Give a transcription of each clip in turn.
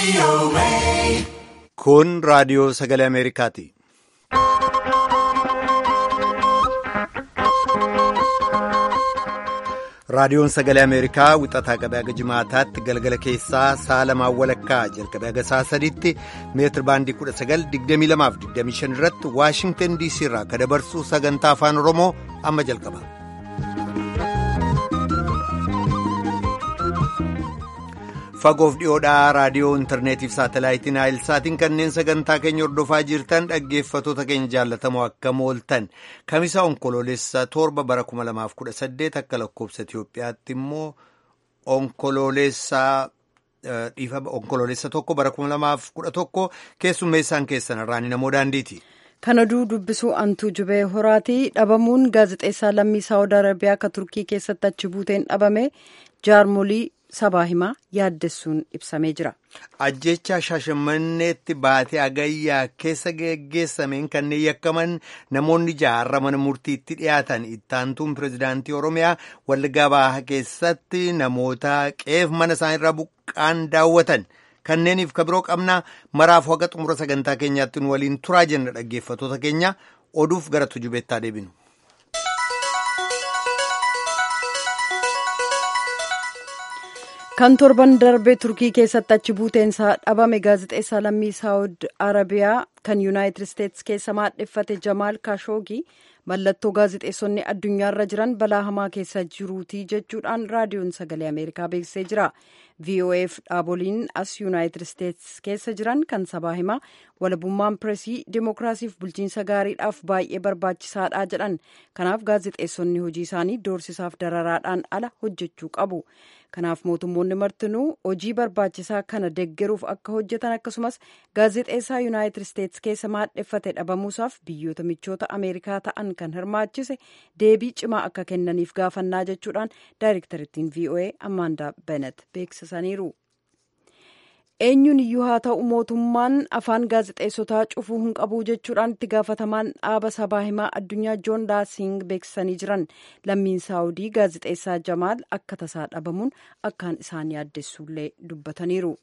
Kun raadiyoo sagalee Ameerikaati. Raadiyoon sagalee Ameerikaa wixataa qabee haga jimaataatti galgala keessaa sa'a lamaan walakkaa jalqabee haga sa'a sadiitti meetir baandii 1922-25 irratti Waashingtan DC irraa kan dabarsu sagantaa afaan Oromoo amma jalqaba. Fagoof dhiyoodhaa raadiyoo intarneetiif saatalaayitiin naayilsaatiin kanneen sagantaa keenya hordofaa jirtan dhaggeeffatoota keenya jaallatamoo akkam ooltan kamisa onkoloolessa torba bara 2018 akka lakkoobsa Itiyoophiyaatti immoo onkoloolessa onkoloolessa tokko bara 2011 keessummeessaan keessan irraan namoo daandiiti. Kan oduu dubbisuu antuu jubee horaatii dhabamuun gaazexeessaa lammii saawud arabiyaa akka turkii keessatti achi buuteen dhabame jaarmolii sabaa himaa yaaddessuun ibsamee jira. Ajjeechaa shaashamanneetti baatee agayyaa keessa geggeessameen kanneen yakkaman namoonni jaarra mana murtiitti dhiyaatan ittaantuun pirezidaantii Oromiyaa Wallaggaa Bahaa keessatti namoota qeef mana isaaniirraa buqqaan daawwatan. Kanneeniif kabiroo qabnaa maraaf waqa xumura sagantaa keenyaatti nu waliin turaa jenna dhaggeeffatoota keenya oduuf gara tujubeettaa deebinu. Kan torban darbee turkii keessatti achi buuteensaa dhabame gaazexeessaa lammii saawud arabiyaa kan yuunaayitid isteetsi keessa maadheffate jamaal kaashoogii mallattoo gaazexeessonni addunyaarra jiran balaa hamaa keessa jiruutii jechuudhaan raadiyoon sagalee ameerikaa beeksisee jira. voaf dhaaboliin as yuunaayitid isteetsi keessa jiran kan sabaa himaa walabummaan pireesii dimookiraasiif bulchiinsa gaariidhaaf baay'ee barbaachisaadha jedhan kanaaf gaazexeessonni hojii isaanii doorsisaaf dararaadhaan ala hojjechuu qabu kanaaf mootummoonni martinuu hojii barbaachisaa kana deggeruuf akka hojjetan akkasumas gaazexeessaa yuunaayitid isteetsi keessa maadheffate dhabamuusaaf biyyoota michoota ameerikaa ta'an kan hirmaachise deebii cimaa akka kennaniif gaafannaa jechuudhaan daayirektarittiin voa amaandaa benet beeksisaniiru. eenyuun iyyuu haa ta'u mootummaan afaan gaazexeessotaa cufuu hin qabu jechuudhaan itti gaafatamaan dhaaba sabaa himaa addunyaa joon daasing beeksisanii jiran lammiin saawudii gaazexeessaa jamaal akka tasaa dhabamuun akkaan isaan yaaddessuullee dubbataniiru.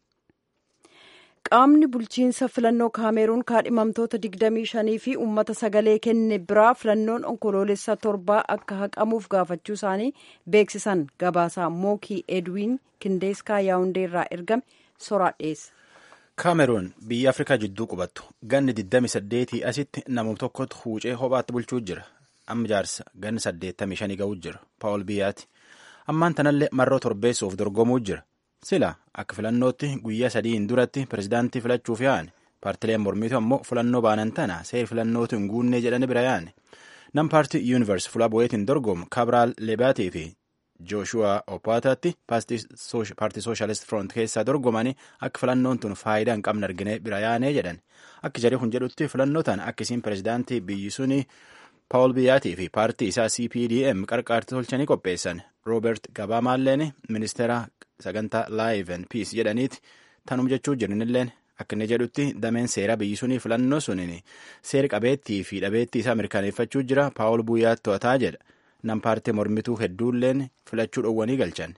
qaamni bulchiinsa filannoo kaameruun kaadhimamtoota 25 fi uummata sagalee kenne biraa filannoon onkoloolessa torbaa akka haqamuuf gaafachuu isaanii beeksisan gabaasaa mookii edwiin kindeeskaa yaawundee irraa ergame soraa dhiyeessa. kaameruun biyya afrikaa jidduu qubattu ganni 28 asitti namuma tokkotu huucee kophaatti bulchuu jira amma jaarsa ganni 85 ga'uu jira paawul biyyaati ammaan tanallee marroo torbeessuuf dorgomuu jira. sila akka filannootti guyyaa sadiin duratti pirezidaantii filachuuf yaa'an paartileen mormiitu ammoo filannoo baanan tana seer filannootu hin guunnee jedhani bira yaa'an nam paartii yuunivers fula bu'eetiin dorgomu kaabiraal leebaatii fi jooshuwaa opaataatti paartii sooshalist front keessaa dorgomanii akka filannoon tun faayidaa hin qabne argine bira yaa'anee jedhan akka jarii kun jedhutti filannoo tana akkasiin pirezidaantii biyyi suni paawul biyyaatii fi paartii isaa cpdm qarqaartii tolchanii qopheessan roobert gabaamaalleen ministeera sagantaa live and peace jedhaniiti tanum jechuu jiranilleen akka inni jedhutti dameen seera biyyi sunii filannoo suniin seera qabeettii fi dhabeettii isaa mirkaneeffachuu jira paawul buyyaatti to'ataa jedha nam paartii mormituu hedduulleen filachuu dhowwanii galchan.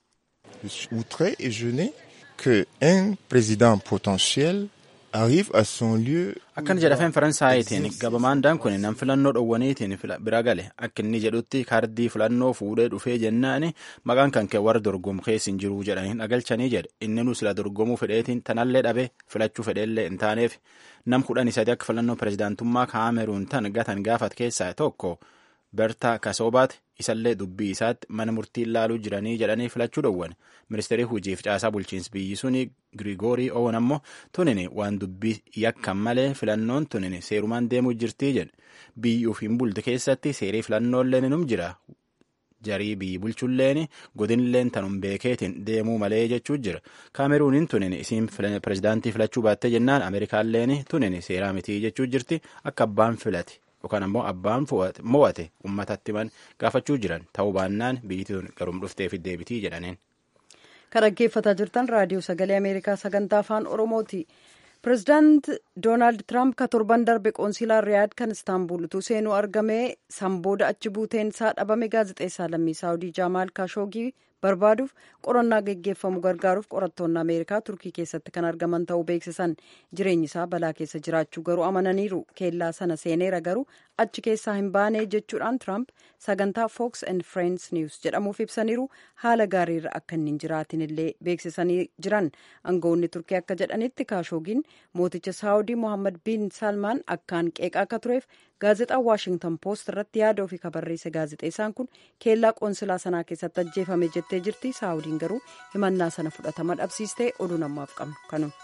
outré et gêné que un président potentiel arrive à son lieu. Akkana jedha afaan Faransaaytiin gabamaandaan kun nam filannoo dhowwaniitiin bira gale akka inni jedhutti kaardii filannoo fuudhee dhufee jennaan maqaan kan kee warra dorgomu keessa hin jiru jedhanii dhagalchanii jedha inni nu sila dorgomuu fedheetiin tanallee dhabe filachuu fedheellee hin taaneef nam kudhan isati akka filannoo pirezidaantummaa kaameruun tan gatan gaafat keessaa tokko bertaa kasoobaati isallee dubbii isaatti mana murtii ilaaluu jiranii jedhanii filachuu dhowwan ministeerii hujiif caasaa bulchiinsi biyyi suni girigoorii owen ammoo tunini waan dubbii yakkan malee filannoon tunini seerumaan deemuu jirtii jedhe biyyuuf hin bulte keessatti seerii filannoolleen num jira jarii biyyi bulchulleen godinilleen tanum beekeetiin deemuu malee jechuu jira kaameruuniin tunini isiin pirezidaantii filachuu baattee jennaan ameerikaalleen tunini seeraa mitii jechuu jirti akka abbaan filate. yookaan ammoo abbaan mo'ate uummatatti himan gaafachuu jiran ta'uu baannaan biyyi tun garum dhufteef deebitii jedhaniin. Kan dhaggeeffataa jirtan raadiyoo sagalee Ameerikaa sagantaa afaan Oromooti. Pireezidaant Doonaald Tiraamp ka torban darbe qoonsilaa Riyaad kan Istaanbul utuu seenuu argame san booda achi buuteen isaa dhabame gaazexeessaa lammii Saawudii Jaamaal Kaashoogii barbaaduuf qorannaa geggeeffamu gargaaruuf qorattoonni ameerikaa turkii keessatti kan argaman ta'uu beeksisan jireenyi isaa balaa keessa jiraachuu garuu amananiiru keellaa sana seeneera garuu achi keessaa hin baane jechuudhaan tiraamp sagantaa fox and friends news jedhamuuf ibsaniiru haala gaariirra akka inni hin jiraatin illee beeksisanii jiran aangawoonni turkii akka jedhanitti kaashoogiin mooticha saawudii mohammad bin salmaan akkaan qeeqaa akka tureef gaazexaan waashingtan poost irratti yaada ofii kabarreesse gaazexeessaan kun keellaa qoonsilaa sanaa keessatti ajjeefame jettee jirti saawudiin garuu himannaa sana fudhatama dhabsiistee oduu namaaf qabnu kanuma.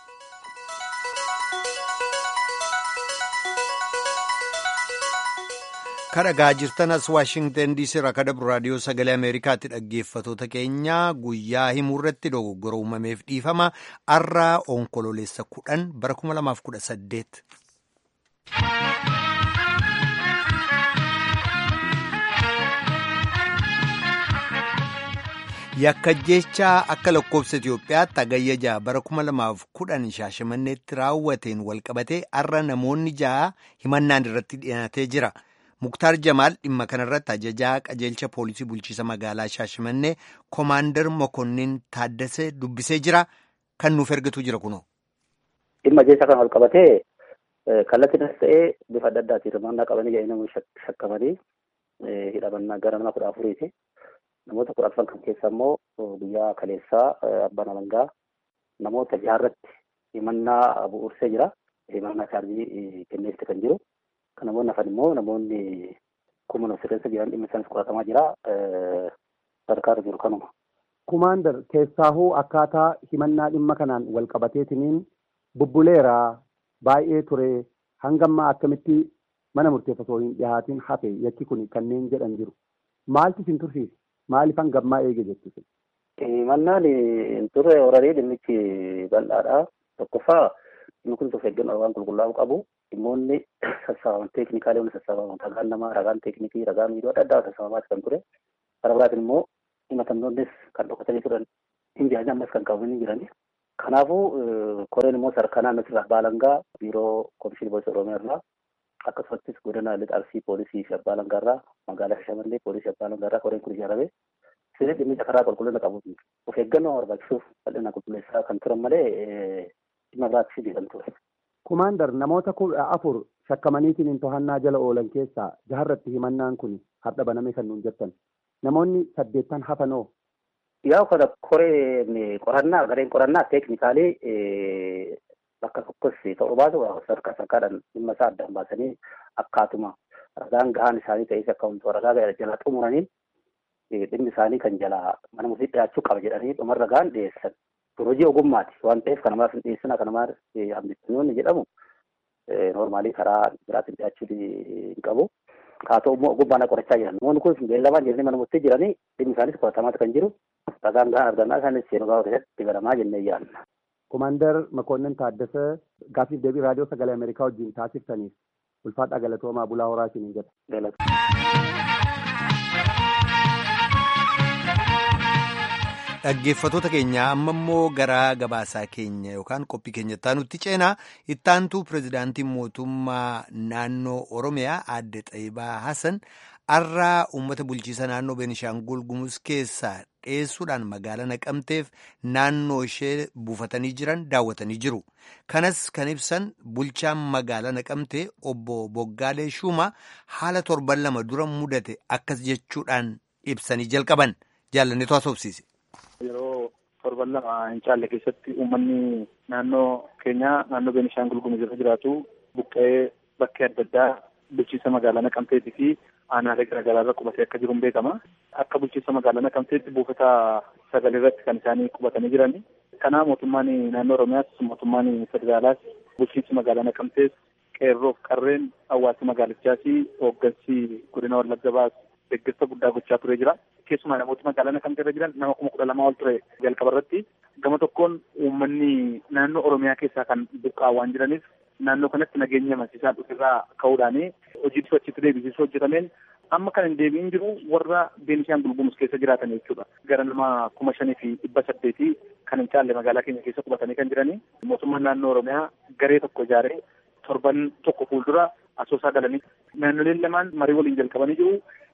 kadhagaa jirtan as waashingtan diisii irraa kadhabru raadiyoo sagalee ameerikaatti dhaggeeffatoota keenya guyyaa himuurratti dogoggora uumameef dhiifama arraa onkololeessa kudhan bara 2018. yakka jechaa akka lakkoofsa Itoophiyaatti hagayya ja'a bara 2010 shaashamanneetti raawwateen walqabatee arra namoonni ja'a himannaan irratti dhiyaatee jira. Muktaar Jamaal dhimma kanarratti ajajaa qajeelcha poolisii bulchiisa magaalaa Shaashimannee Koomaandar Mokonnin Taaddasee dubbisee jira. Kan nuuf ergitu jira kunoo. Dhimma jecha kan wal qabatee kallattiinis ta'ee bifa adda addaatiin hirmaannaa qabanii jedhanii namoonni shakkamanii hidhamannaa gara nama kudha afuriiti. Namoota kudha afran kan keessa immoo guyyaa kaleessaa abbaan alangaa namoota jaharratti himannaa bu'uursee jira. Himannaa chaarjii kenneefte kan jiru. Kan namoonni hafan immoo namoonni kuma nama sirreessa jiran dhimma isaanis qoratamaa jira. Sadarkaa jiru kanuma. Kumaandar keessaahuu akkaataa himannaa dhimma kanaan wal qabateetiniin bubbuleera baay'ee ture hangammaa akkamitti mana murteef osoo hin dhihaatiin hafe yakki kun kanneen jedhan jiru. Maaltu isin tursiise? Maaliif hangammaa eege jettu? Himannaan hin turre horarii dhimmichi bal'aadha. Tokkoffaa dhimmi kun of eeggannoo waan qulqullaa'uu qabu. Dhimmoonni sassaabaman teeknikaalee wanta sassaabaman ragaan namaa, ragaan teeknikii, ragaan miidhoo adda addaa sassaabamaati kan ture. Karaa biraatiin immoo himatamtoonnis kan dhokatanii turan hin jiran ammas kan qabamanii jirani. Kanaafuu koreen immoo sadarkaa naannoo irraa abbaa alangaa biiroo komishinii poolisii oromiyaa irraa akkasumattis godina lixa arsii poolisii fi abbaa alangaa irraa magaalaa Shaashamannee poolisii abbaa alangaa irraa koreen kun ijaarame sirrii dhimmicha karaa qulqullina qabu of eeggannoo barbaachisuuf bal'ina qulqulleessaa kan turan malee dhimma biraatti jedhan ture. Kumaandar namoota kudha afur shakkamaniitiin to'annaa jala oolan keessaa jaharratti himannaan kun har'a baname kan nuun jettan. Namoonni saddeettan hafanoo. Yaa kana koreen qorannaa gareen qorannaa teeknikaalee bakka tokkos ta'uu baatu sadarkaa sadarkaadhaan dhimma isaa addaan baasanii akkaatuma ragaan gahaan isaanii ta'es akka wantoota ragaa jala xumuraniin dhimmi isaanii kan jala mana murtii dhiyaachuu qaba jedhanii dhuma ragaan dhiyeessan. hojii ogummaati waan ta'eef kan namaaf hin dhiyeessina kan namaaf hambifamnoonni jedhamu noormaalii karaa biraatiin dhiyaachuu hin qabu. Haa ta'u immoo ogummaan qorachaa jiran. Namoonni kun beellamaan jiranii mana murtii jiranii dhimmi isaanis qoratamaati kan jiru. Ragaan gahaan argannaa isaanis seenuu gaafa keessatti galamaa jennee yaadna. Komaandar Makoonnin Taaddasee gaaffiif deebii raadiyoo sagalee Ameerikaa wajjin taasiftaniif ulfaadhaa galatoomaa bulaa horaa isiniin jedha. Dhaggeeffatoota keenya amma immoo gara gabaasaa keenya yookaan qophii keenya ittaanutti ceenaa ittaantuu pirezidaantiin mootummaa naannoo Oromiyaa aadde Xaayibaa Hassan har'aa uummata bulchiisa naannoo Beenishaangul Gumuz keessaa dheessuudhaan magaalaa naqamteef naannoo ishee buufatanii jiran daawwatanii jiru. Kanas kan ibsan bulchaan magaalaa naqamtee obbo Boggaalee Shuumaa haala torban lama dura mudate akkas jechuudhaan ibsanii jalqaban jaalanneetu haasofsiise. Yeroo torban lama hin caalle keessatti uummanni naannoo keenyaa naannoo Beenishaangul Gumuz irra jiraatu buqqa'ee bakkee adda addaa bulchiisa magaalaa Naqamteetii fi aanaalee garaagaraa irra qubatee akka jiru beekama. Akka bulchiisa magaalaa Naqamteetti buufata sagalee irratti kan isaanii qubatanii jirani. Kana mootummaan naannoo Oromiyaas mootummaan federaalaas bulchiinsi magaalaa Naqamtees qeerroof qarreen hawaasa magaalichaas hooggansi godina Wallagga baas deeggarsa guddaa gochaa turee jira. Keessumaa namooti magaalaa Naqamtee irra jiran nama kuma kudha lamaa ol ture jalqaba irratti. Gama tokkoon uummanni naannoo Oromiyaa keessaa kan buqqaa waan jiraniif naannoo kanatti nageenya amansiisaa dhufirraa ka'uudhaan hojii achitti deebisisuu hojjetameen amma kan hin deebiin jiru warra Beenishaangul Gumuz keessa jiraatan jechuudha. Gara nama kuma shanii fi dhibba saddeetii kan hin caalle magaalaa keenya keessa qubatanii kan jiranii. Mootummaan naannoo Oromiyaa garee tokko ijaaree torban tokko fuuldura asoosaa galanii naannoleen lamaan marii waliin jalqabanii jiru.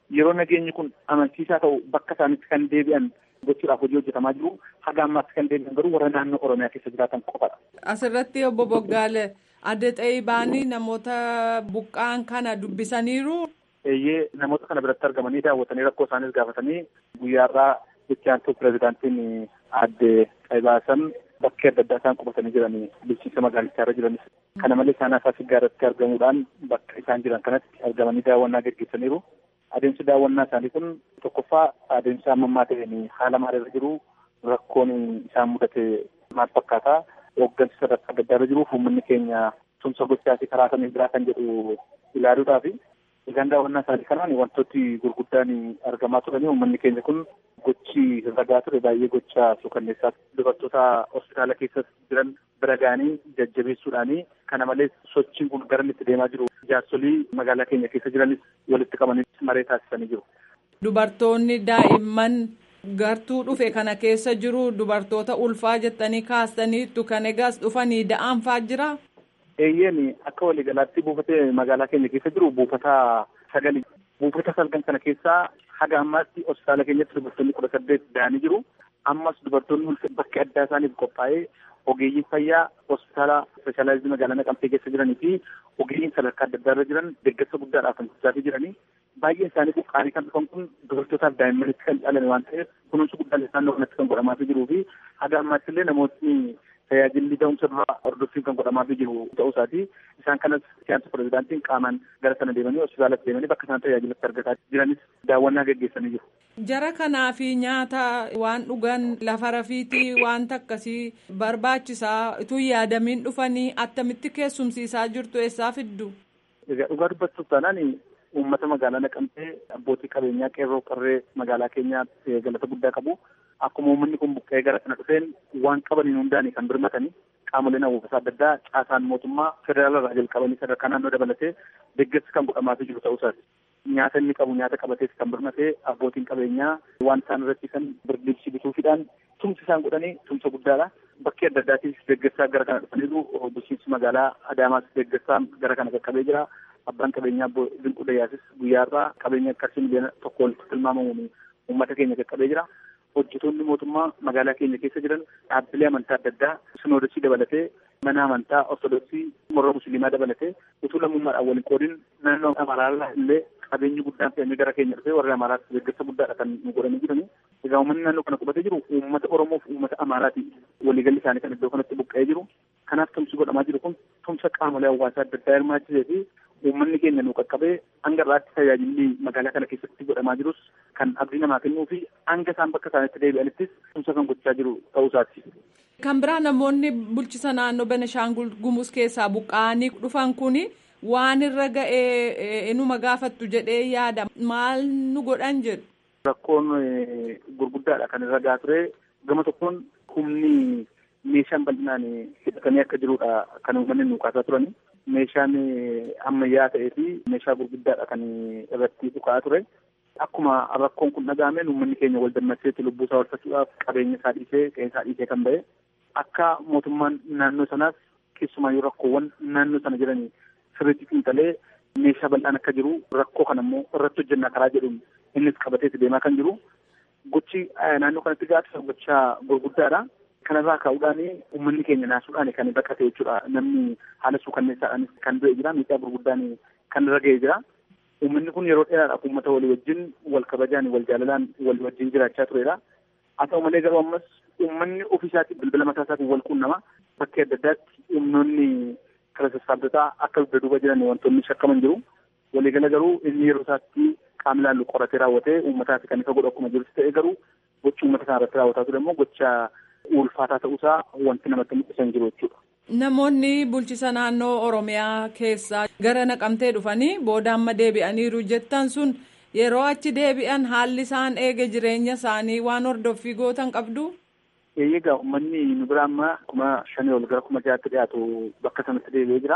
yeroo nageenyi kun amansiisaa ta'u bakka isaanitti kan deebi'an gochuudhaaf hojii hojjetamaa jiru haga ammaatti kan deebi'an garuu warra naannoo oromiyaa keessa jiraatan qofadha. Asirratti obbo Boggaale adda ta'ee baanii namoota buqqaan kana dubbisaniiru. Eeyyee namoota kana biratti argamanii daawwatanii rakkoo isaaniis gaafatanii guyyaarraa itti aantuu pirezidaantiin adde Qaybaasan bakkee adda addaa isaan qubatanii jiranii bulchiinsa magaalichaa irra jiranis. Kana malees isaan afaa siggaarratti argamuudhaan bakka isaan jiran kanatti argamanii daawwannaa gaggeessaniiru. Adeemsi daawwannaa isaanii kun tokkoffaa adeemsa ammammaa ta'een haala maalirra jiru rakkoon isaan mudate maal fakkaata hooggansi sadarkaa adda addaa irra jiruuf uummanni keenya tumsa gochaa fi karaa kamiin biraa kan jedhu ilaaluudhaafi egaan daawwannaa isaanii kanaan wantooti gurguddaan argamaa turanii uummanni keenya kun gochi ragaa ture baay'ee gocha suukanneessaa dubartoota hospitaala keessa jiran bira ga'anii jajjabeessuudhaanii kana malees sochiin kun gara itti deemaa jiru jaarsolii magaalaa keenya keessa jiranis walitti qabanii maree taasisanii jiru. Dubartoonni daa'imman gartuu dhufe kana keessa jiru dubartoota ulfaa jettanii kaastaniittu kan egaas dhufanii da'aanfaa jira. Eeyyeen akka waliigalaatti buufatee magaalaa keenya keessa jiru buufata sagali. Buufata salgan kana keessaa haga ammaatti hospitaala keenyatti dubartoonni kudha saddeet da'anii jiru. Ammas dubartoonni bakka addaa isaaniif qophaa'ee ogeeyyiin fayyaa hospitaala ispeeshaalaayizii magaalaa Naqamtee keessa jiranii fi ogeeyyiin sadarkaa adda addaa irra jiran deeggarsa guddaadhaaf kan gochaa jiranii. Baay'een isaanii buqqaanii kan dhufan kun dubartootaaf daa'immanitti kan caalan waan ta'eef kunuunsi guddaan isaan kanatti kan godhamaafii jiruu fi haga ammaatti illee namootni tajaajilli da'umsa duraa hordoffiin kan godhamaafii jiru ta'uu isaati. Isaan kanas siyaasa pirezidaantiin qaamaan gara sana deemanii hospitaalatti deemanii bakka isaan tajaajilatti argataa jiranis daawwannaa gaggeessanii jiru. Jara kanaa fi nyaata waan dhugan lafa rafiitii wanta akkasii barbaachisaa utuu yaadamiin dhufanii attamitti keessumsiisaa jirtu eessaa fiddu? Egaa dhugaa dubbachuuf taanaan uummata magaalaa naqamtee abbootii qabeenyaa qeerroo qarree magaalaa keenyaa galata guddaa qabu. Akkuma uummanni kun buqqee gara kana dhufeen waan qabaniin hundaanii kan birmatanii qaamoleen hawwaasa adda addaa caasaan mootummaa federaala irraa jalqabanii sadarkaa naannoo dabalatee deeggarsi kan godhamaafii jiru ta'uu isaati. Nyaata inni qabu nyaata qabatees kan birmatee abbootiin qabeenyaa waan isaan irratti kan birdibsi bituufiidhaan tumsi isaan godhanii tumsa guddaadha. Bakkee adda addaatiif deeggarsaa gara kana dhufaniiru bulchiinsi magaalaa Adaamaas deeggarsaa gara kana qaqqabee jira. Abbaan qabeenyaa Dinquu Dayyaasis guyyaarraa qabeenya qarshii miliyoona tokko walitti tilmaamamuun uummata keenya qaqqabee jira. Hojjetoonni mootummaa magaalaa keenya keessa jiran dhaabbilee amantaa adda addaa sinoodosii dabalatee mana amantaa ortodoksii morra musliimaa dabalatee utuu lammummaadhaan waliin qoodin naannoo amaraarraa illee qabeenyi guddaan fe'amee gara keenya dhufee warra amaaraatti deeggarsa guddaadha kan nu godhanii jiranii. Egaa uummanni naannoo kana qubatee jiru uummata Oromoo fi uummata Amaaraati waliigalli isaanii kan iddoo kanatti buqqa'ee jiru. Kanaaf tumsi godhamaa jiru kun tumsa qaamolee hawaasaa adda addaa hirmaachisee fi uummanni keenya nu qaqqabee hanga irraatti tajaajilli magaalaa kana keessatti godhamaa jirus kan abdii namaa kennuu fi hanga isaan bakka isaanitti deebi'anittis tumsa kan gochaa jiru ta'uu isaati. Kan biraa namoonni bulchisa naannoo Beneshaangul Gumuz keessaa buqqa'anii dhufan kuni waan irra ga'ee inuma gaafattu jedhee yaada maal nu godhan jedhu. Rakkoon gurguddaadha kan irra gahaa ture gama tokkoon humni meeshaan bal'inaan hidhatamee akka jirudha kan uummanni nu kaasaa turani. Meeshaan ammayyaa ta'ee fi meeshaa gurguddaadha kan irratti dhukaa ture. Akkuma rakkoon kun dhaga'ameen uummanni keenya wal dammaqseetti lubbuu isaa oolfachuudhaaf qabeenya isaa dhiisee qe'ee isaa dhiisee kan ba'e. Akka mootummaan naannoo sanaas keessumaayyuu rakkoowwan naannoo sana jiranii sirriitti xiinxalee meeshaa bal'aan akka jiru rakkoo kana immoo irratti hojjennaa karaa jedhuun innis qabateeti deemaa kan jiru. Gochi naannoo kanatti gaafisa gochaa gurguddaadha. Kanarraa ka'uudhaan uummanni keenya naasuudhaan kan baqate jechuudha. Namni haala suukanneessaadhaan kan du'e jira. Miidhaa gurguddaan kan irra ga'ee jira. Uummanni kun yeroo dheeraadhaaf uummata walii wajjin wal kabajaan wal jaalalaan walii wajjin jiraachaa turedha. Haa ta'u malee garuu ammas uummanni ofii isaatii bilbila mataa isaatiin wal quunnama. Bakkee adda addaatti humnoonni kara sassaabdotaa akka dugda duuba jiran wantoonni shakkaman jiru. Waliigala garuu inni yeroo isaatti qaamni ilaallu qoratee raawwatee uummataaf kan isa godhu akkuma jirutti ta'e garuu gochi uummata kana irratti raawwataa ture immoo gocha ulfaataa ta'uusaa wanti namatti mul'isan jiru jechuudha. Namoonni bulchisa naannoo Oromiyaa keessaa gara naqamtee dhufanii booda amma deebi'aniiru jettan sun yeroo achi deebi'an haalli isaan eege jireenya isaanii waan hordoffii gootan qabdu. Egaa uummanni nu bira amma kuma shanii ol gara kuma jaatti dhiyaatu bakka sanatti deebi'ee jira.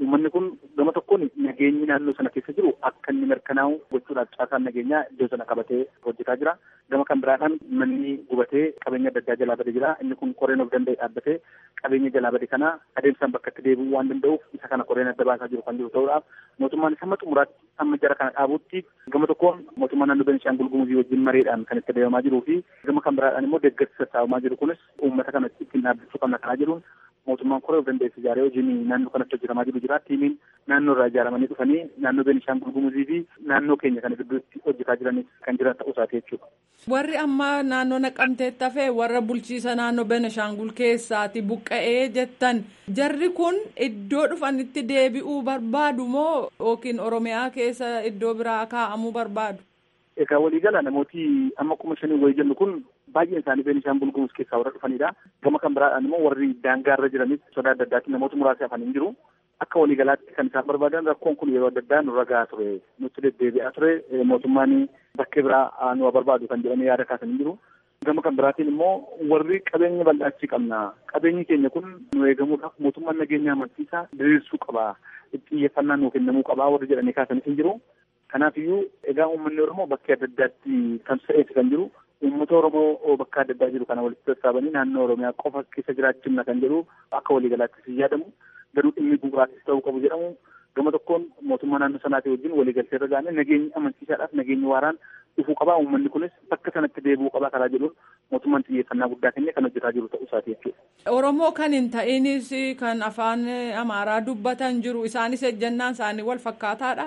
Uummanni kun gama tokkoon nageenyi naannoo sana keessa jiru akka inni mirkanaa'u gochuudhaaf caasaan nageenyaa iddoo sana qabatee hojjetaa jira. Gama kan biraadhaan manni gubatee qabeenya adda addaa jalaa bade jira. Inni kun koreen of danda'e dhaabbatee qabeenya jalaa bade kana adeemsaan bakka itti deebi'uu waan danda'uuf isa kana koreen adda baasaa jiru kan jiru ta'uudhaaf mootummaan hamma xumuraatti amma jara kana dhaabutti gama tokkoon mootummaan naannoo Beenishaangul Gumuzii wajjin mareedhaan kan itti adeemamaa jiruu fi gama kan biraadhaan immoo deeggarsi sassaabamaa jiru kunis uummata kana ittiin dhaabbachuu qabna kanaa jiruun mootummaan koree of dandeesse ijaaree hojiin naannoo kanatti hojjetamaa jiru jira. Tiimiin naannoo irraa ijaaramanii dhufanii naannoo Beenishaangul Gumuzii fi naannoo keenya kana gidduutti hojjetaa jiranis kan jiran ta'uu isaati jechuudha. Warri amma naannoo naqamteetti hafee warra bulchiisa naannoo Beenishaangul keessaati buqqa'ee jettan jarri kun iddoo dhufanitti deebi'uu barbaadu moo yookiin Oromiyaa keessa iddoo biraa kaa'amuu barbaadu? Egaa waliigala namooti amma kuma shanii wayii jennu kun baay'een isaanii Beenishaangul Gumuz keessaa warra dhufanidha. Gama kan biraadhaan immoo warri daangaa irra jiranis sodaa adda addaatiin namoota muraasa hafanii jiru. Akka waliigalaatti kan isaan barbaadan rakkoon kun yeroo adda addaa nurra gahaa ture. Nutti deddeebi'aa ture. Mootummaan bakkee biraa nu barbaadu kan jedhanii yaada kaasanii jiru. Gama kan biraatiin immoo warri qabeenya bal'aachii qabna. Qabeenyi keenya kun nu eegamuudhaaf mootummaan nageenya amansiisaa diriirsuu qaba. Xiyyeeffannaa nuu kennamuu qaba warri jedhanii kaasanii hin jiru. Kanaafiyyuu egaa uummanni Oromoo bakkee adda addaatti tamsa'eeti kan jiru. Uummata Oromoo bakka adda addaa jiru kana walitti sassaabanii naannoo Oromiyaa qofa keessa jiraachifna kan jedhu akka waliigalaattis hin yaadamu. Garuu dhimmi bu'uuraatis ta'uu qabu jedhamu. Gama tokkoon mootummaa naannoo sanaatii wajjin waliigaltee irra gaane nageenyi amansiisaadhaaf nageenyi waaraan dhufuu qabaa. Uummanni kunis bakka sanatti deebi'uu qabaa karaa jedhuun mootummaan xiyyeeffannaa guddaa kennee kan hojjetaa jiru ta'uu isaati jechuudha. Oromoo kan hin ta'inis kan afaan Amaaraa dubbatan jiru isaanis ejjennaan isaanii wal fakkaataadha.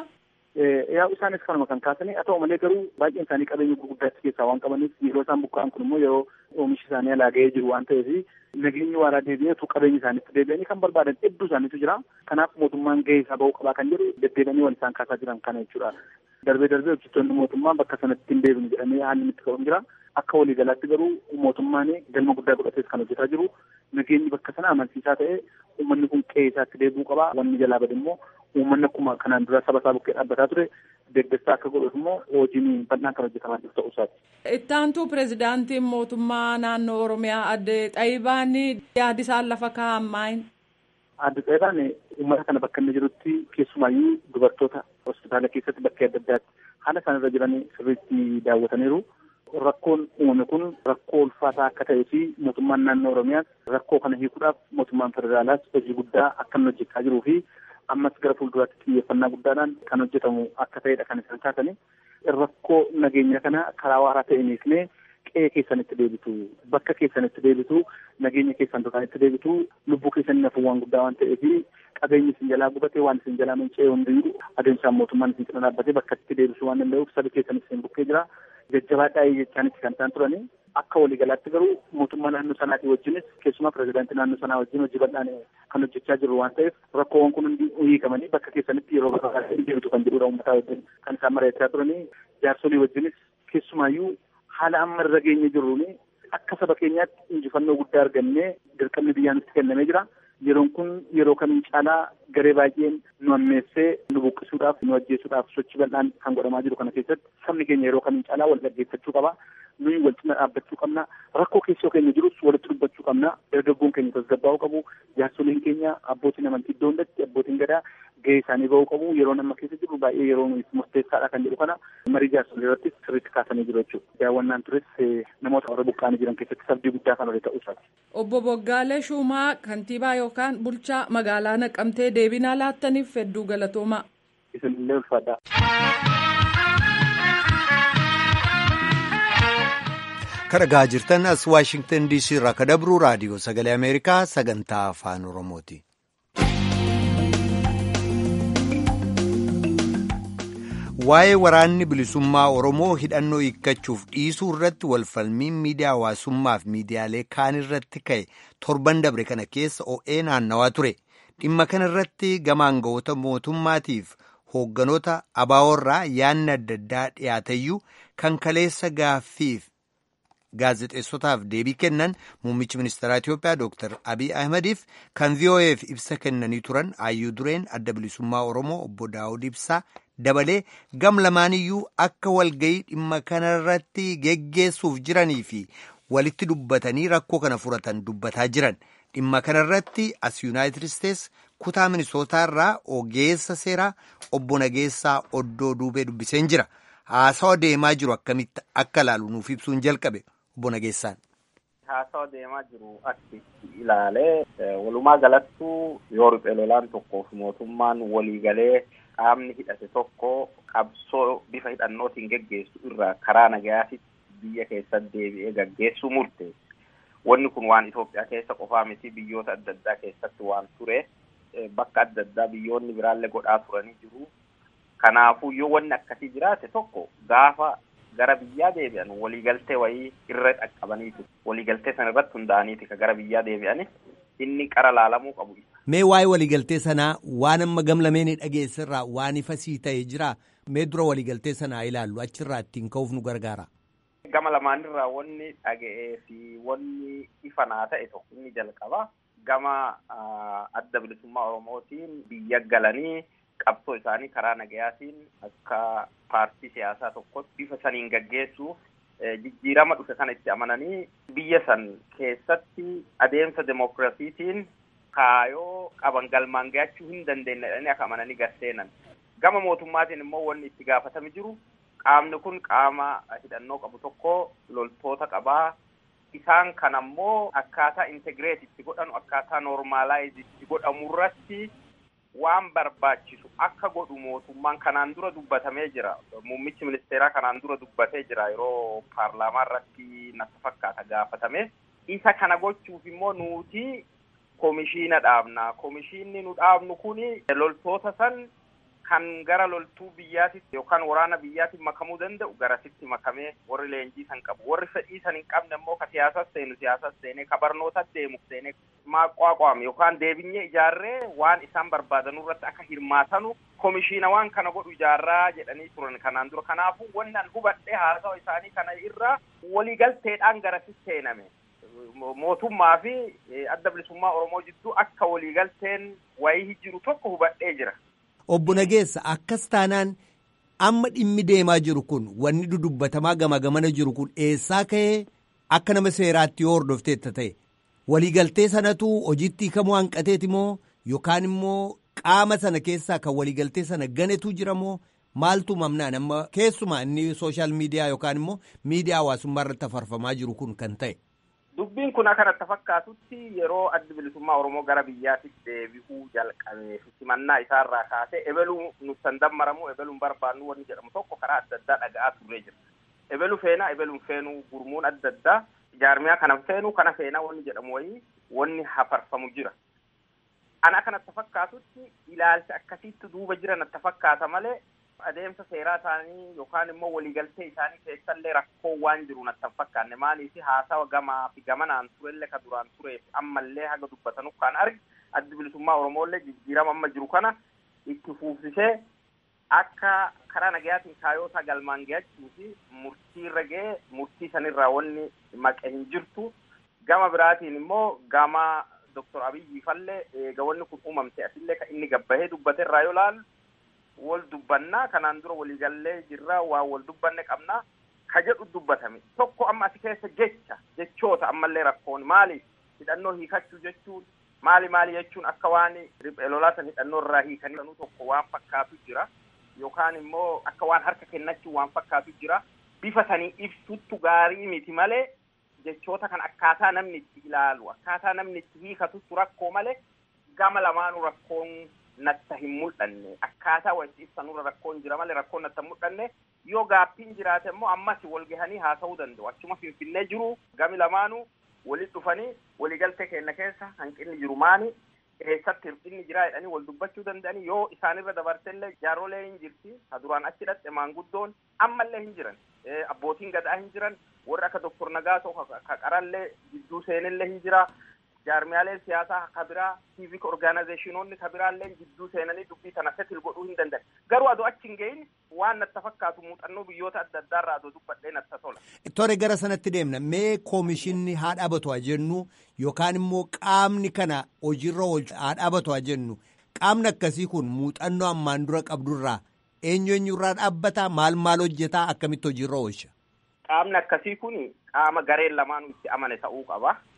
yaa isaanis kanuma kan kaasanii haa ta'u malee garuu baay'een isaanii qabeenya gurguddaatti keessaa waan qabaniif yeroo isaan buqqa'an kun immoo yeroo oomishi isaanii alaa ga'ee jiru waan ta'eef nageenyi waaraa deebi'eetu qabeenya isaaniitti deebi'anii kan barbaadan hedduu isaaniitu jira kanaaf mootummaan gahee isaa ba'uu qabaa kan jedhu deddeebi'anii wal isaan kaasaa jiran kana jechuudha darbee darbee hojjettoonni mootummaa bakka sanatti hin deebinu jedhamee haalli itti ka'uun jira akka waliigalaatti garuu mootummaan galma guddaa godhatees kan hojjetaa jiru nageenyi bakka sana amansiisaa ta'e uummanni kun qe'ee isaatti deebi'uu qabaa wanni jalaa bade immoo uummanni akkuma kanaan dura saba isaa bukkee dhaabbataa ture deeggarsa akka godhuuf immoo hojiin bal'aan kan hojjetamaa jiru ta'uu isaati. Ittaantuu pirezidaantiin mootummaa naannoo Oromiyaa adde Xaayibaan yaadi isaan lafa kaa'an maayin? Adde Xaayibaan uummata kana bakka inni jirutti keessumaayyuu dubartoota hospitaala keessatti bakkee adda addaatti haala isaan irra jiran sirriitti daawwataniiru. Rakkoon uumame kun rakkoo ulfaataa akka ta'ee fi mootummaan naannoo Oromiyaas rakkoo kana hiikuudhaaf mootummaan federaalaas hojii guddaa akka inni hojjechaa jiruu fi ammas gara fuulduraatti xiyyeeffannaa guddaadhaan kan hojjetamu akka ta'edha kan isaan kaasanii. Rakkoo nageenya kana karaa waaraa ta'een hiiknee qe'ee keessanitti deebitu bakka keessanitti deebitu nageenya keessan duraanitti deebitu lubbuu keessanii nafuun waan guddaa waan ta'eef qabeenyi isin jalaa gubatee waan isin jalaa manca'ee hundiyyuu adeemsaan mootummaan isin cina dhaabbatee bakka itti deebisuu waan danda'uuf sabi keessanis isin bukkee jira jajjabaadhaa jechaanitti kan isaan turanii akka waliigalaatti garuu mootummaa naannoo sanaatii wajjinis keessumaa pirezidaantii naannoo sanaa wajjin hojii bal'aan kan hojjechaa jiru waan ta'eef rakkoowwan kun hundi hiikamanii bakka keessanitti yeroo barbaadan deebitu kan jedhudha uummataa wajjin kan isaan mari'achaa turanii jaarsolii wajjinis keessumaayyuu haala amma irra geenye jirruun akka saba keenyaatti injifannoo guddaa argannee dirqamni biyyaa nutti kennamee jira. Yeroon kun yeroo kamiin caalaa garee baay'een nu ammeessee nu buqqisuudhaaf nu ajjeesuudhaaf sochii bal'aan kan godhamaa jiru kana keessatti sabni keenya yeroo kamiin caalaa wal dhaggeeffachuu qaba. Nuyi wal cina dhaabbachuu qabna. Rakkoo keessoo keenya jirus walitti dubbachuu qabna. Dargaggoon keenya tasgabbaa'uu qabu. Jaarsoliin keenya abbootiin amantii iddoo hundatti abbootiin gadaa gahee isaanii bahuu qabu. Yeroo amma keessa jiru baay'ee yeroo murteessaadha kan jedhu kana marii jaarsolii irratti sirriitti kaasanii jiru jechuudha. Daawwannaan tures namoota warra buqqaanii jiran keessatti sabdii guddaa kan ta'uu isaati. Obbo Boggaalee Shumaa kantiibaa yookaan bulchaa magaalaa Naqamtee deebinaa laattaniif hedduu galatoomaa. Isinillee ulfaadha. Kan dhagaa jirtan as Waashingtan DC irraa kan dabru raadiyoo sagalee Ameerikaa sagantaa afaan Oromooti. Waa'ee waraanni bilisummaa Oromoo hidhannoo hiikkachuuf dhiisuu irratti walfalmiin miidiyaa hawaasummaa fi miidiyaalee kaan irratti ka'e torban dabre kana keessa o'ee naannawaa ture. Dhimma kana irratti gama aangawoota mootummaatiif hoogganoota abaaworraa yaanni adda addaa dhiyaatayyuu kan kaleessa gaaffiif gaazexeessotaaf deebii kennan muummichi ministeeraa Itiyoophiyaa Dr. Abiy Ahmediif kan VOA'f ibsa kennanii turan Ayyuu Dureen adda bilisummaa Oromoo obbo Daawud Ibsaa dabalee gam lamaaniyyuu akka walgayii dhimma kanarratti geggeessuuf jiranii fi walitti dubbatanii rakkoo kana furatan dubbataa jiran dhimma kanarratti as yuunaayitid isteets kutaa minisootaarraa ogeessa seeraa obbo Nageessaa Oddoo Duubee dubbiseen jira. Haasawa deemaa jiru akkamitti akka ilaalu nuuf ibsuun jalqabe obbo Nageessaan. Haasawa deemaa jiru akki ilaalee walumaa galattuu yoo riphee lolaan tokkoof mootummaan waliigalee qaamni hidhate tokko qabsoo bifa hidhannootiin geggeessu irraa karaa nagayaatitti biyya keessatti deebi'ee gaggeessuu murteesse. Wanni kun waan Itoophiyaa keessa qofaa miti biyyoota adda addaa keessatti waan ture bakka adda addaa biyyoonni biraallee godhaa turanii jiru. Kanaafuu yoo wanni akkasii jiraate tokko gaafa gara biyyaa deebi'an waliigaltee wayii irra dhaqqabaniitu waliigaltee sana irratti hundaa'aniiti ka gara biyyaa deebi'ani inni qara laalamuu qabu. Mee waa'ee waliigaltee sanaa waan amma gamlameen dhageessirraa waan ifa sii ta'e jira mee dura waliigaltee sanaa ilaallu achirraa ittiin ka'uuf nu gargaara. Gama lamaanirraa wanni dhaga'ee fi wanni ifa naa ta'e tokko inni jalqaba gama adda bilisummaa Oromootiin biyya galanii qabsoo isaanii karaa nagayaatiin akka paartii siyaasaa tokkotti bifa saniin gaggeessuuf jijjiirama dhufe kana itti amananii biyya san keessatti adeemsa demokiraasiitiin kaayoo qaban galmaan ga'achuu hin dandeenye jedhanii akka amananii garseenan. Gama mootummaatiin immoo wanni itti gaafatame jiru qaamni kun qaama hidhannoo qabu tokko loltoota qabaa. Isaan kan ammoo akkaataa integreet itti godhanu akkaataa noormaalaayiz itti godhamu irratti waan barbaachisu akka godhu mootummaan kanaan dura dubbatamee jira. Muummichi ministeeraa kanaan dura dubbatee jira yeroo paarlaamaa irratti natti fakkaata gaafatame. Isa kana gochuuf immoo nuti komishiina dhaabna. Komishiinni nu dhaabnu kuni loltoota san kan gara loltuu biyyaatitti yookaan waraana biyyaatti makamuu danda'u garasitti makamee warri leenjii san qabu warri fedhii san hin qabne immoo ka siyaasas seenu siyaasas seenee ka barnootas deemu seenee maaqwaaqwaame yookaan deebinyee ijaarree waan isaan barbaadan irratti akka hirmaatanu komishiina waan kana godhu ijaarraa jedhanii turan kanaan dura kanaafuu wanni an hubadhee haasawa isaanii kana irraa waliigalteedhaan garasitti seename. mootummaa fi adda bilisummaa Oromoo jidduu akka waliigalteen wayii jiru tokko hubadhee jira. Obbo Nageessa akkas taanaan amma dhimmi deemaa jiru kun wanni dudubbatamaa gama gamana jiru kun eessaa ka'ee akka nama seeraatti yoo hordofteetta ta'e waliigaltee sanatu hojiitti hiikamuu hanqateeti moo yookaan immoo qaama sana keessaa kan waliigaltee sana ganetu jira moo maaltu mamnaan amma keessumaa inni sooshaal miidiyaa yookaan immoo miidiyaa hawaasummaa irratti afarfamaa jiru kun kan ta'e. Dubbiin kun akka natti fakkaatutti yeroo addi bilisummaa Oromoo gara biyyaatti deebi'uu jalqabee simannaa isaarraa kaasee ebeluu nutti dammaramu ebeluun barbaannu wanni jedhamu tokko karaa adda addaa dhaga'aa turree jira. Ebelu feenaa ebeluun feenuu gurmuun adda addaa jaarmiyaa kana feenuu kana feenaa wanni jedhamu wayii wanni hafarfamu jira. Ana akka natti fakkaatutti ilaalcha akkasiitti duuba jira natti fakkaata malee adeemsa seeraa isaanii yookaan immoo waliigaltee isaanii keessallee rakkoo waan jiru natti hin fakkaanne maaliif haasawa gamaa fi gamanaan turellee ka duraan tureef ammallee haga dubbatanu kan argi addi bilisummaa Oromoollee jijjiirama amma jiru kana itti fuufsisee akka karaa nagayaatiin kaayootaa galmaan ga'achuu fi murtii irra ga'ee murtii sanirraa wanni maqe hin jirtu gama biraatiin immoo gama Dr. Abiyyi fallee eega wanni kun uumamte asillee kan inni gabbahee dubbate irraa yoo laalu wal dubbannaa kanaan dura waliigallee jirra waan wal dubbanne qabnaa ka jedhu dubbatame tokko amma asi keessa jecha jechoota ammallee rakkoon maali hidhannoo hiikachuu jechuun maali maali jechuun akka waan riphee lolaasan hidhannoo irraa hiikanii tokko waan fakkaatu jira yookaan immoo akka waan harka kennachuu waan fakkaatu jira bifa sanii ibsuttu gaarii miti malee jechoota kan akkaataa namni itti ilaalu akkaataa namni itti hiikatutu rakkoo malee gama lamaanuu rakkoon natta hin mul'anne akkaataa walitti ibsanurra rakkoon jira malee rakkoon natta hin mul'anne yoo gaaffiin jiraate immoo ammas wal gahanii haasa'uu danda'u achuma finfinnee jiru gami lamaanuu walitti dhufanii waliigaltee keenya keessa hanqinni jiru maani eessatti hir'inni jira jedhanii wal dubbachuu danda'anii yoo isaanirra dabartellee jaaroolee hin jirti ka duraan achi dhaqxe maanguddoon ammallee hin jiran abbootiin gadaa hin jiran warri akka doktor Nagaasoo ka qarallee jidduu seenillee hin jira jaarmiyaaleen siyaasaa ka biraa civic organizationoonni ka biraallee jidduu seenanii dubbii tana setil godhuu hin danda'an garuu adoo achi hin gahin waan natti fakkaatu muuxannoo biyyoota adda addaarraa adoo dubbadhee natti tola. Tore gara sanatti deemna mee koomishinni haa dhaabatu haa jennu yookaan immoo qaamni kana hojiirra oolchu haa dhaabatu haa jennu qaamni akkasii kun muuxannoo ammaan dura qabdurraa eenyu eenyurraa dhaabbataa maal maal hojjetaa akkamitti hojiirra oolcha. Qaamni akkasii kun qaama gareen lamaanuu itti amane ta'uu qaba.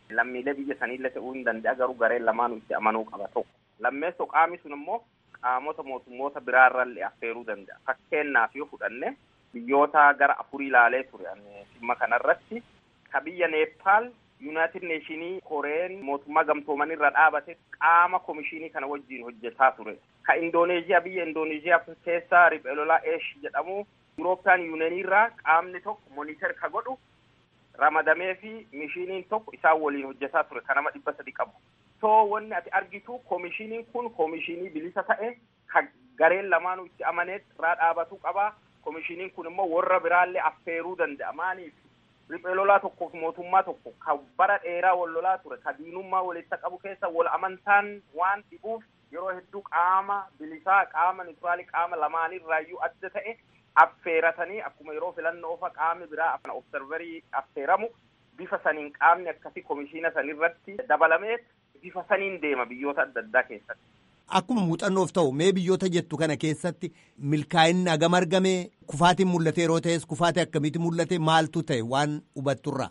lammiilee biyya saniillee ta'uu hin danda'a garuu gareen lamaanuu itti amanuu qaba tokko. Lammeessoo qaamni sun immoo qaamota mootummoota biraarrallee affeeruu danda'a. Fakkeenyaaf yoo fudhanne biyyoota gara afurii ilaalee ture dhimma kanarratti ka biyya Neepaal Yuunaayitid Neeshinii Koreen mootummaa gamtooman irra dhaabate qaama komishinii kana wajjin hojjetaa ture. Ka Indooneeziyaa biyya Indooneeziyaa keessaa riphee lolaa Eesh jedhamu Yurooppiyaan Yuuniyeenii irraa qaamni tokko moniter ka godhu ramadamee fi mishiniin tokko isaan waliin hojjetaa ture ka nama dhibba sadi qabu. So wanni ati argitu komishiniin kun komishinii bilisa ta'e ka gareen lamaanuu itti amanee irraa dhaabatu qaba. Komishiniin kun immoo warra biraallee affeeruu danda'a. Maaliif riphee lolaa tokkoof mootummaa tokko ka bara dheeraa wal lolaa ture ka diinummaa walitti qabu keessa wal amantaan waan dhibuuf yeroo hedduu qaama bilisaa qaama nituraalii qaama lamaanirraayyuu adda ta'e affeeratanii akkuma yeroo filannoo fa qaamni biraa observerii affeeramu bifa saniin qaamni akkasii komishiina sanirratti dabalamee bifa saniin deema biyyoota adda addaa keessatti. Akkuma muuxannoof ta'u mee biyyoota jettu kana keessatti milkaa'inni hagam argame kufaatiin mul'ate yeroo ta'es kufaatii akkamitti mul'ate maaltu ta'e waan hubatturra.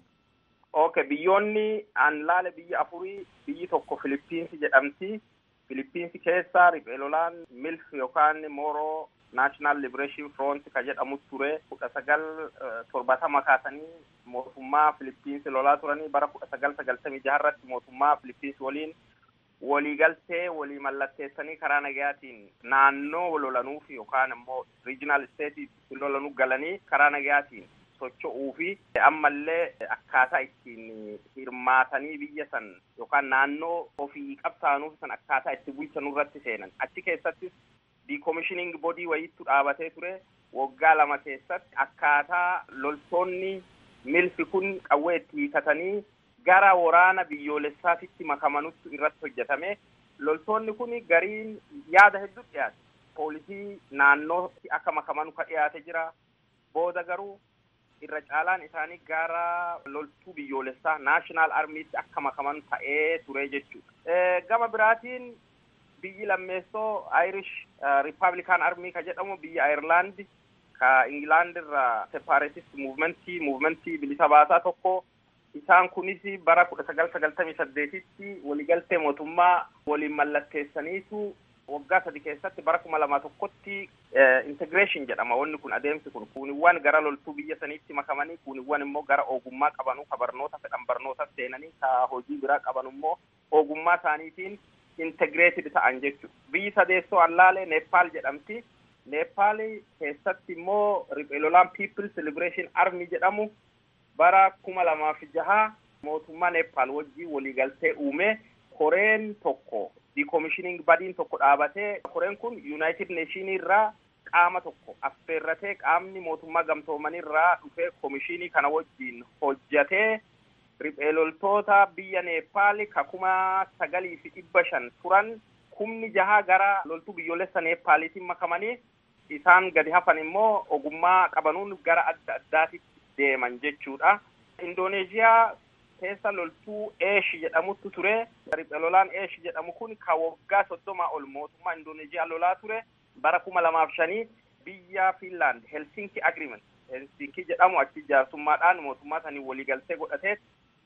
Ok biyyoonni an laale biyya afurii biyyi tokko Filippinsi jedhamti. Filippinsi keessa riphee lolaan milf yookaan mooroo national liberation front ka jedhamu ture kudha sagal torbatama kaasanii mootummaa Filippinsi lolaa turanii bara kudha sagal sagaltamii jaharratti mootummaa Filippinsi waliin waliigaltee walii mallatteessanii karaa nagayaatiin naannoo lolanuuf yookaan immoo regional state lolanuu galanii karaa nagayaatiin socho'uu fi ammallee akkaataa ittiin hirmaatanii biyya san yookaan naannoo ofii qabsaanuuf san akkaataa itti bulchanuu irratti seenan achi keessattis decommissioning body wayiitu dhaabatee ture waggaa lama keessatti akkaataa loltoonni milfi kun qawwee itti hiikatanii gara waraana biyyoolessaatitti makamanutti irratti hojjetame loltoonni kun gariin yaada hedduu dhiyaate poolisii naannootti akka makamanu ka dhiyaate jira booda garuu irra caalaan isaanii gara loltuu biyyoolessaa naashinaal armiitti akka makaman ta'ee ture jechuudha. Gama biraatiin biyyi lammeessoo Irish Republican Army ka jedhamu biyya Ayirlaandi ka Ingilaand irraa separatist movementii movementii bilisa baasaa tokko isaan kunis bara kudha sagal sagaltamii saddeetitti waliigaltee mootummaa waliin mallatteessaniitu waggaa sadi keessatti bara kuma lama tokkotti integration jedhama wanni kun adeemsi kun kuuniwwan gara loltuu biyya saniitti makamanii kuuniwwan immoo gara ogummaa qabanuu ka barnoota fedhan barnoota seenanii ka hojii biraa qaban immoo ogummaa isaaniitiin integrated ta'an jechuudha. Biyyi sadeessoo allaalee Neepaal jedhamti. Neepaal keessatti immoo riphee lolaan People's Liberation Army jedhamu bara kuma lamaaf jaha mootummaa Neepaal wajjin waliigaltee uume koreen tokko decommissioning badiin tokko dhaabatee koreen kun United Nation irraa qaama tokko affeerratee qaamni mootummaa gamtoomanii irraa dhufee komishinii kana wajjin hojjatee riphee loltoota biyya Neepaal ka kuma sagalii fi dhibba shan turan kumni jaha gara loltuu biyyoolessa Neepaaliitiin makamanii isaan gadi hafan immoo ogummaa qabanuun gara adda addaatitti deeman jechuudha. Indooneeziyaa keessa loltuu Eesh jedhamutu ture. Riphee lolaan Eesh jedhamu kun ka waggaa soddomaa ol mootummaa Indooneeziyaa lolaa ture. Bara kuma lamaaf shanii biyya Finland Helsinki Agreement Helsinki jedhamu achi jaarsummaadhaan mootummaa sanii waliigaltee godhatee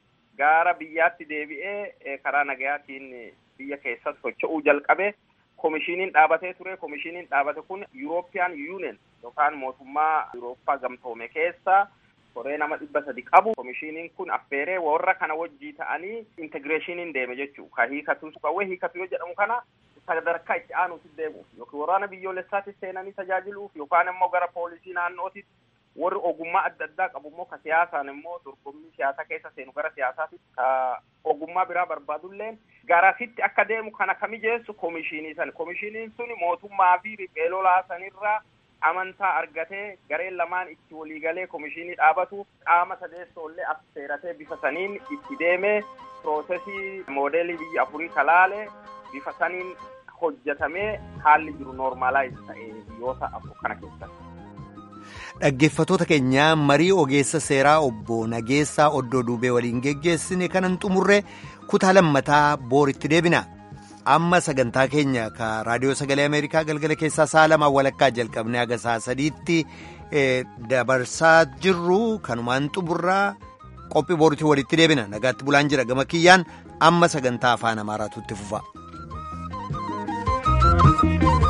gara biyyaatti deebi'ee karaa nagayaatiin biyya keessatti socho'uu jalqabe. Komishiniin dhaabatee ture. Komishiniin dhaabate kun European Union yookaan mootummaa Yurooppaa gamtoome keessa koree nama dhibba sadi qabu. Komishiniin kun affeeree warra kana wajjii ta'anii integreeshiniin deeme jechuudha. Ka hiikatu qawwee hiikatu yoo jedhamu kana sadarkaa itti aanuutti deemuuf yookiin waraana biyyoolessaatti seenanii tajaajiluuf yookaan immoo gara poolisii naannootitti warri ogummaa adda addaa qabu immoo ka siyaasaan immoo dorgommii siyaasaa keessa seenu gara siyaasaatti ka ogummaa biraa barbaadulleen garasitti akka deemu kana ka mijeessu komishinii san komishiniin sun mootummaa fi riphee lolaa sanirraa amantaa argatee gareen lamaan itti waliigalee komishinii dhaabatu qaama sadeessoollee affeeratee bifa saniin itti deemee piroosesii moodeelii biyya afurii kalaale bifa saniin hojjetamee haalli jiru noormaalaayiz ta'ee biyyoota afur kana keessatti. Dhaggeeffattoota keenyaa marii ogeessa seeraa obbo Nageessaa Oddoo Duubee waliin geggeessine kanan xumurre kutaa lammataa booritti deebina. Amma sagantaa keenya ka raadiyoo sagalee Ameerikaa galgala keessaa sa'a lamaan walakkaa jalqabnee haga sa'a sadiitti dabarsaa jirru kanumaan xumurraa qophii boriitii walitti deebina nagaatti bulaan jira gama kiyyaan amma sagantaa afaan amaaraatu itti fufa.